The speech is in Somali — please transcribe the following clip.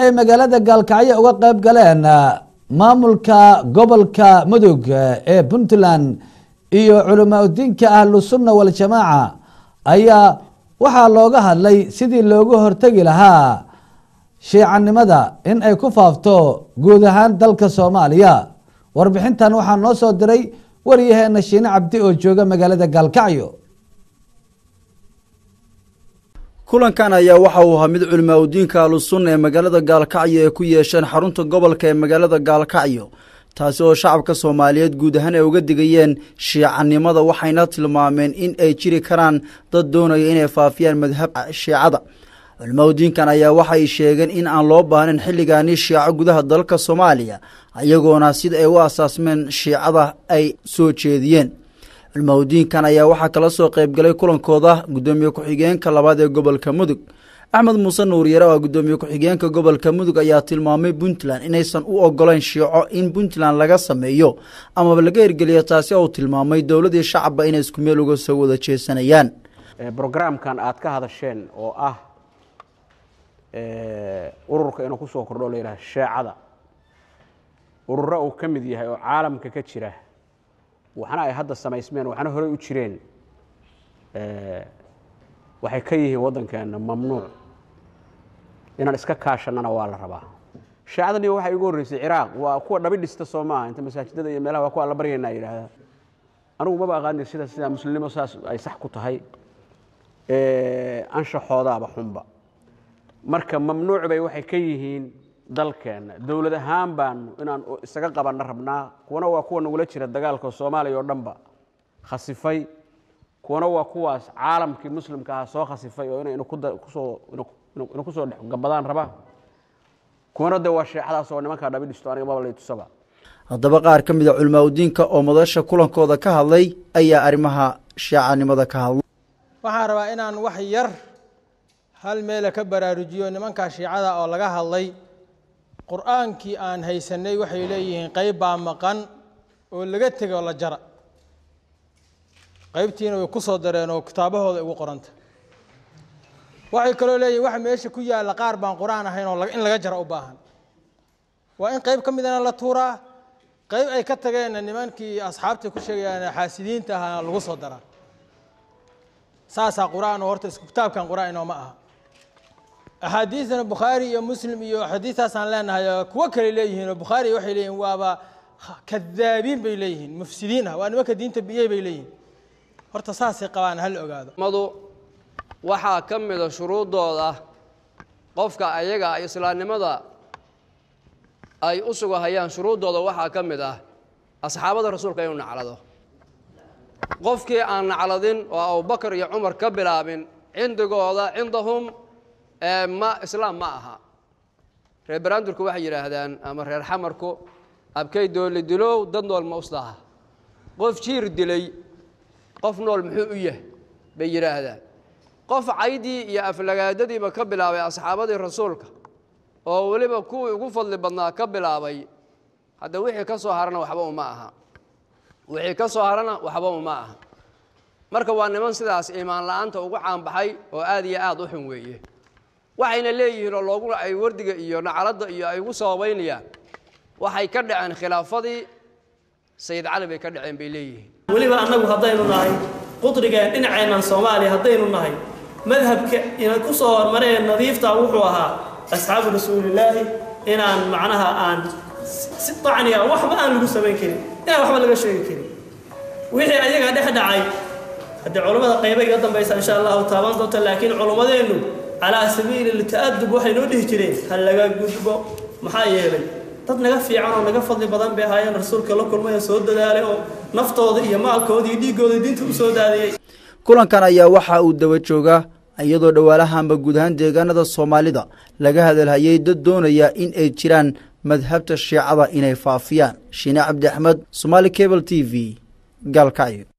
ay magaalada gaalkacyo uga qayb galeen maamulka gobolka mudug ee puntland iyo culamaa udiinka ahlu sunna waljamaaca ayaa waxaa looga hadlay sidii looga hortegi lahaa shiicanimada in ay ku faafto guud ahaan dalka soomaaliya warbixintan waxaa noo soo diray waryaheena shiine cabdi oo jooga magaalada gaalkacyo kulankan ayaa waxa uu ahaa mid culimaa udiinka ahlusunna ee magaalada gaalkacyo ay ku yeesheen xarunta gobolka ee magaalada gaalkacyo taasi oo shacabka soomaaliyeed guud ahaan ay uga digayeen shiicanimada waxayna tilmaameen in ay jiri karaan dad doonaya inay faafiyaan madhab shiicada culimaa udiinkan ayaa waxay sheegeen in aan loo baahnayn xilligaani shiico gudaha dalka soomaaliya iyagoona sida ay u asaasmeen shiicada ay soo jeediyeen culmaudiinkan ayaa waxaa kala soo qaybgalay kulankooda guddoomiye ku-xigeenka labaad ee gobolka mudug axmed muuse nuuryare oo guddoomiye ku-xigeenka gobolka mudug ayaa tilmaamay puntland inaysan u ogolayn shiico in puntland laga sameeyo amaba laga hirgeliyo taasi oo tilmaamay dowladii shacabba inay isku meel uga soo wada jeesanayaan brograamkan aad ka hadasheen oo ah ururka inuu kusoo kordho la yidhaha sheecada ururo uu ka mid yahay oo caalamka ka jira waxna ay hadda samaysmeen waxna horey u jireen waxay ka yihiin waddankeena mamnuuc inaan iska kaashannana waa la rabaa shaacadani waxay ugu horreysay ciraaq waa kuwa dhabi dhista soo maaha inta masaajidada iyo meelaha waa kuwa alla baryaynaa yidhaahda anigu maba aqaani sida sida muslimnimo saas ay sax ku tahay anshaxoodaaba xunba marka mamnuuc bay waxay ka yihiin dalkeenna dowlad ahaan baanu inaan isaga qabanna rabnaa kuwana waa kuwa nagula jira dagaalka soomaaliya oo dhanba khasifay kuwana waa kuwaas caalamkii muslimka ahaa soo khasifay oo inay kusoo ina kusoo dhexgabadaan raba kuwana de waa sheexadaas oo nimankaa dhabi dhisto aniga maba lay tusaba haddaba qaar ka mid a culimaa udiinka oo madasha kulankooda ka hadlay ayaa arrimaha shiicanimada ka hadlay waxaan rabaa inaan wax yar hal meela ka baraarujiyo nimankaa shiicada oo laga hadlay qur-aankii aan haysanay waxay leeyihiin qayb baa maqan oo laga tegay oo la jara qaybtiina way ku soo dareen oo kitaabahooda ugu qoranta waxay kaloo leeyihin waxa meesha ku yaalla qaar baan qur-aan ahayn oo in laga jara u baahan waa in qayb ka midana la tuuraa qayb ay ka tageenna nimankii asxaabta ku sheegayaan xaasidiinta ahaana lagu soo daraa saasaa qur-aan oo horta isku kitaabkan qur-aan inooma aha axaadiidana bukhaari iyo muslim iyo xadiistaasaan leenahay kuwo kale leeyihiin oo bukhaari waxay leeyihin waaba kadaabiin bay leeyihiin mufsidiin ah waa nimanka diinta biyey bay leeyihiin horta saasay qabaan hal ogaado madu waxaa ka mida shuruuddooda qofka ayaga islaamnimada ay u sugahayaan shuruuddooda waxaa ka mid ah asxaabada rasuulka inuu naclado qofkii aan nacladin oo abubakar iyo cumar ka bilaabin cindigooda cindahum ma islaam ma aha reer baraandurku waxay yidhaahdaan ama reer xamarku abkay dooli dilow dad nool ma usdaha qof jiir dilay qof nool muxuu u yahay bay yidhaahdaan qof caydii iyo aflagaadadiiba ka bilaabay asxaabadii rasuulka oo weliba kuwii ugu fadli badnaa ka bilaabay hadda wixii ka soo harana waxba uma aha wixii ka soo harana waxba uma aha marka waa niman sidaas iimaan la-aanta ugu caanbaxay oo aad iyo aad u xun weeye waxayna leeyihiin oo loogu ay wardiga iyo nacaladda iyo ay ugu sababaynayaan waxay ka dhaceen khilaafadii sayid cali bay ka dhaceen bay leeyihiin weliba annagu haddaynu nahay qudrigeen dhinaceennan soomaaliya haddaynu nahay madhabka ina ku soo hormareen nadiifta wuxuu ahaa asxaabu rasuulillaahi inaan macnaha aan si dacniga waxba aan lagu samayn karin inaan waxba laga sheegi karin wixii ayaga dhex dhacay haddii culammada qayba iga dambaysa insha allahu taaban doonta laakiin culummadeennu calaa sabiili ta'adub waxay noo dhihi jireen ha laga gudbo maxaa yeelay dad naga fiican oo naga fadli badan bay ahaayeen rasuulka la kulmay oo soo dadaalay oo naftooda iyo maalkooda iyo dhiiggooda diinta u soo daadiyey kulankan ayaa waxa uu daba jooga iyadoo dhowaalahanba guud ahaan deegaanada soomaalida laga hadalhayay dad doonaya in ay jiraan madhabta shiicada inay faafiyaan shiine cabdi axmed somaali cable t v gaalkacyo